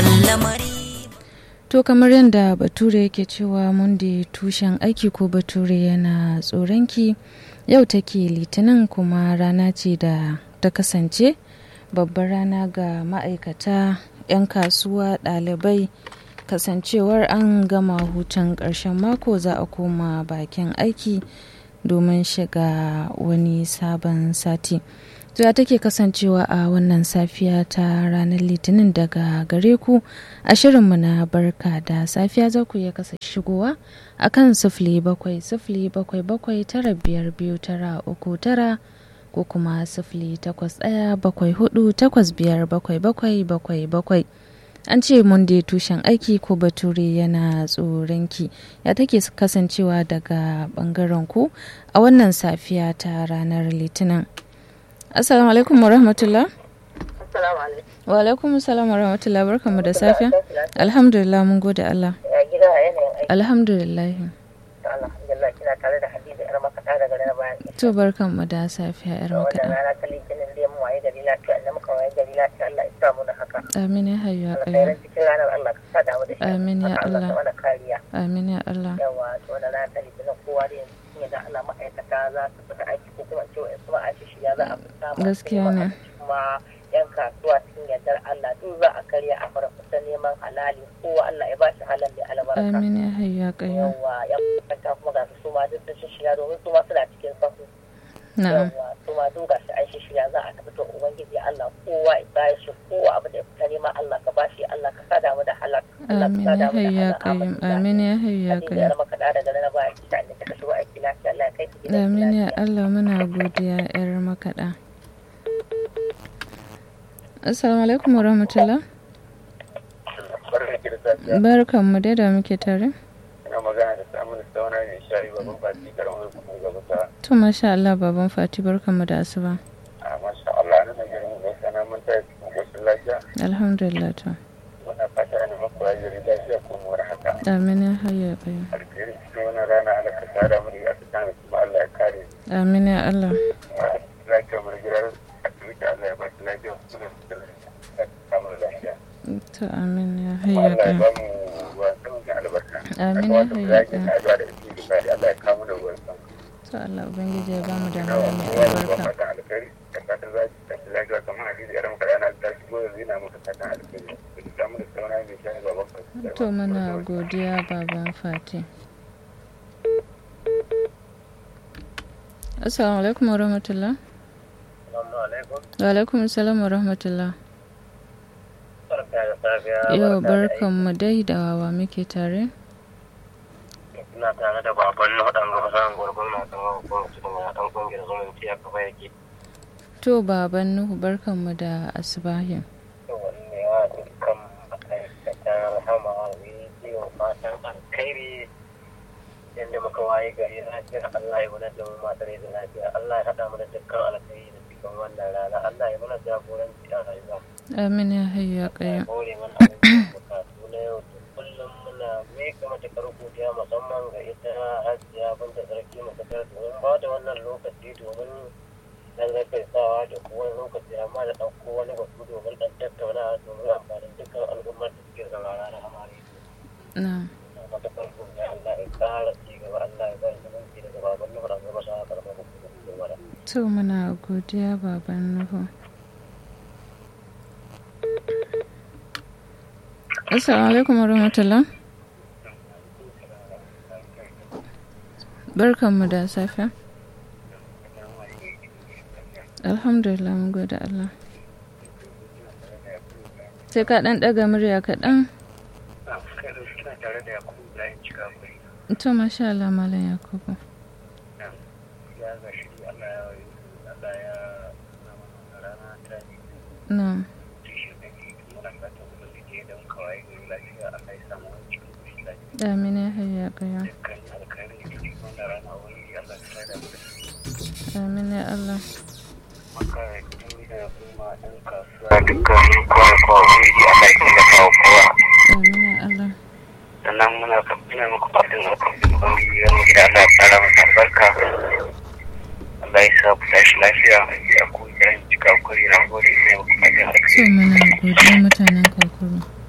sabon lamari To kamar yadda Bature yake cewa Monday tushen aiki ko Bature yana tsoronki yau take litinin kuma rana ce da ta kasance babbar rana ga ma'aikata 'yan kasuwa ɗalibai kasancewar an gama hutun ƙarshen mako za a koma bakin aiki domin shiga wani sabon sati. ya take kasancewa a wannan safiya ta ranar litinin daga gare ku a shirinmu na barka da safiya za ku iya kasa shigowa a kan sifili bakwai sifili bakwai bakwai tara biyar biyu tara uku tara ko kuma sifili takwas ɗaya bakwai hudu takwas biyar bakwai bakwai bakwai bakwai an ce mun dai tushen aiki ko bature yana tsoronki ya take kasancewa daga bangaren ku a wannan safiya ta ranar litinin Assalamu alaikum wa rahmatullah. Assalamu alaikum. Wa alaikum assalam wa rahmatullah barkanmu da safiya. Alhamdulillah mun gode Allah. Ya gida a yanayin aiki. Alhamdulillah. Alhamdulillah kina tare da Hadiza yar makaɗa daga na bayan. To barkanmu da safiya yar Wannan makaɗa. rana ta litinin da mu waye gari lafiya inda muka waye gari lafiya Allah ya sa mu da haka. Amin ya hayyu ya Alkhairan qayyum. cikin ranar Allah ka sa damu da shi. Amin ya Allah Allah. ka mana kariya. Amin ya Allah. Yawa to wannan rana ta litinin kowa da yanzu sun yadda Allah ma'aikata za su fita aiki ko kuma ce wa'in kuma aiki shi ya za a fita masu Gaskiya neman ne. abinci kuma yan kasuwa cikin yardar Allah duk za a karya a fara fita neman halali kowa Allah ya ba shi halal da albarka. Amin ya hayyu ya qayyum. yawa ya kwanta kuma ga su ma duk da shiya domin su ma suna cikin sahu Na'am. yawa su ma duk ga shi an shiya za a tafi to ubangiji Allah kowa ya shi kowa abu da ya fita nema Allah ka bashi Allah ka sada mu da halak Allah ka Amin sada ya mu da hayyu ya halak qayyum. Amin ya hayyu ya Hadiza qayyum. yar maka da daga na ba ki ta inda kika shigo aiki lafiya Allah ya kai ki gidan Amin ya lafiya Allah muna godiya yar makaɗa. Assalamu alaikum wa rahmatullah. barka ki da safiya Barkanmu dai da muke tare. ina magana da samun sauna ne shayi babban fati karamar kuma gaba ta To masha Allah baban Fati barkanmu da asuba. a masha Allah na da girma mai sana mun ta cikin koshin lafiya Alhamdulillah to. muna fata ne maku rayuwar lafiya ko mu haka Amin ya hayyu ya qayyum. alheri cikin wannan rana Allah ka sada mu da aka tana kuma Allah ya kare Amin ya Allah. lafiya mu gidan asibiti Allah ya ba shi lafiya kuma da samun lafiya To amin ya kuma hayya Allah ya qayyum. ba mu ruwan sama da albarka Amin ya ya kamata mu hayya zage qayyum. ta addu'a da istighfari Allah ya kawo mu da ruwan sama To Allah ubangiji ya bamu da yawa mai kowa da albarka. fatan alkhairi da fatan za ki tafi lafiya kamar hadisi yaran ka yana da shigo yanzu yana maka fatan alkhairi da samu da sauna mai shayi baban ka To muna godiya baban Fati. Assalamu alaikum wa rahmatullah. Assalamu alaikum Wa alaikum assalam wa rahmatullah. barka da safiya Yau barka da barkanmu dai da wa muke tare. aiki. ina tare da baban na hadan gaba san gurgun na kan gurgun cikin ya dan kungiyar zumunci a kafa yake To baban Nuhu barkanmu da asubahin. wanne ya dukkan ma'aikatan rahama rediyo fatan alkhairi yadda muka waye gari lafiya Allah ya wani da mu matar da lafiya Allah ya haɗa mana dukkan alkhairi da cikin wannan rana Allah ya mana jagoranci a rayuwa Amin ya hayya qayyum. kore mana abubuwan bukatu na yau da kullum muna meka matakar godiya musamman ga ita hasiya banta sarki matakar domin ba da wannan lokaci domin dan sawa da kuma lokaci amma da ɗauko wani batu domin ɗan tattaunawa domin amfanin dukkan al'ummar da suke saurara na amare Na'am. na matakar godiya Allah ya ƙara ci gaba Allah ya bari zumunci daga baban nufa da gaba sa karamar hukumar da To muna godiya baban Nuhu. Assalamu alaikum wa rahmatullah. Barkanmu da safiya. Alhamdulillah mun gode Allah. Sai ka ɗan ɗaga murya kaɗan. Kina tare da Yakubu Ibrahim Cikakwai. To masha Allah Malam Yakubu. Ya ga shi Allah ya Allah ya rana ta ne. Na'am. Amin ya hayya qayyum. Amin ya Allah. Amin ya Allah. sannan muna ina muku fatan alkhairi ubangiji ya muku da Allah ya fara masa albarka Allah ya sa ku tashi lafiya ya ku jiran cika kuri na gode ina muku fatan alkhairi So muna godiya mutanen kakuru.